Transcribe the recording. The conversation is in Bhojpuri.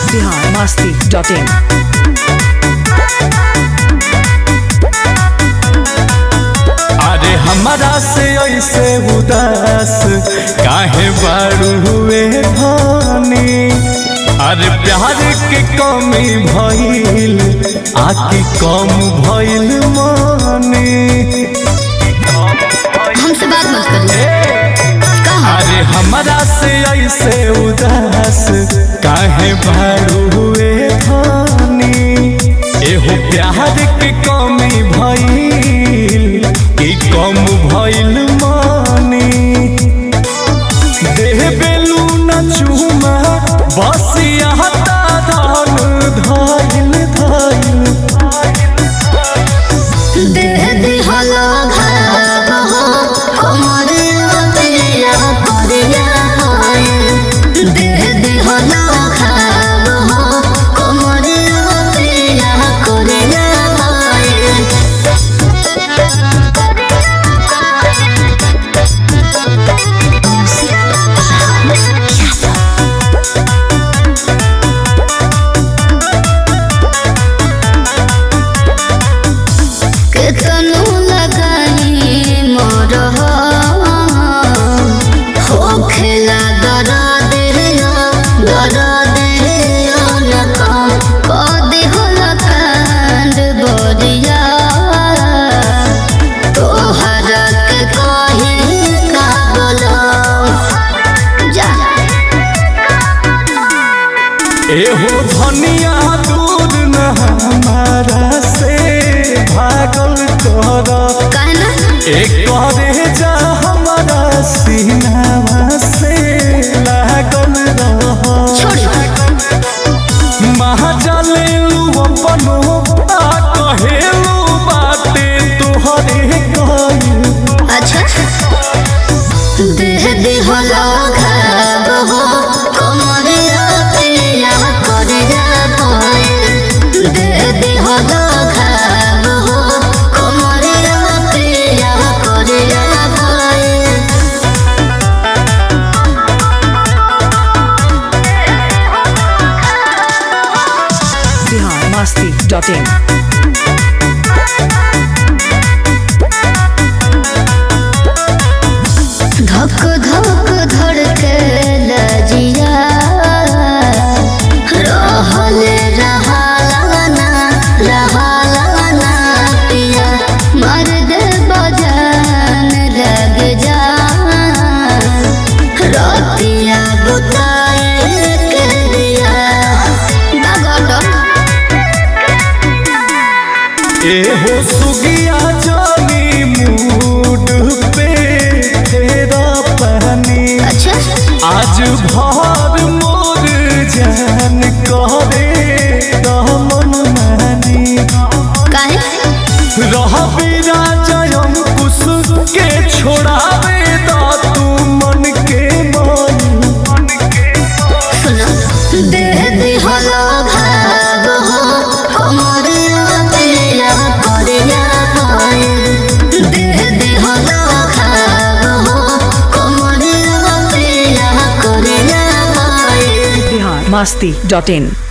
बिहार मस्ती डॉट इन अरे हमारा से ऐसे उदास काहे बारू हुए धानी अरे प्यार के कमी भइल आकी कम भइल मानी हमसे बात मत करिए कहा अरे हमारा से ऐसे उदास काहे बारू हुए धानी एहो प्यार के कमी भइल कि कम भइल मानी देह बेलू न चूमा बस यहाँ धन धाइल धाइल देह दिहलो भाव हो कमर पिया करिया होए देह दिहलो भाव हो कमर पिया करिया केतनो लगाई मोर हो खेला दरा देहिया दरा देहिया न काम कदी होला कांड बोरिया तोहरा के कही का बोलो जा एहो धनिया दूर न हमारा से भागल कर कहना एक करे जा हमारा सीनावा से लागल रह छोड़ी महाजलेलू अपनो आ कहेलू बाते तोहरे कइल अच्छा देह दिहला घाव हो कमरिया पिया करिया भय देह दिहला घाव हो कमरिया पिया करिया भय बिहार मस्ती डॉट इन धक धक धड़के लजिया रहल रहालाना रहालाना पिया मर्द बजान लग जा रतिया बुताए के दिया बागोटो एहो सुगिया जानी मूड पे तेरा पहनी अच्छा आज भर मोर जान करे दमन मानी काहे रह बिना जयम कुश के छोड़ावे दा तू मन के मान सुनो देह दिहलो भाव हो कमरिया पिया करिया भय देह दिहलो भाव हो कमरिया पिया करिया भय बिहार मस्ती डॉट इन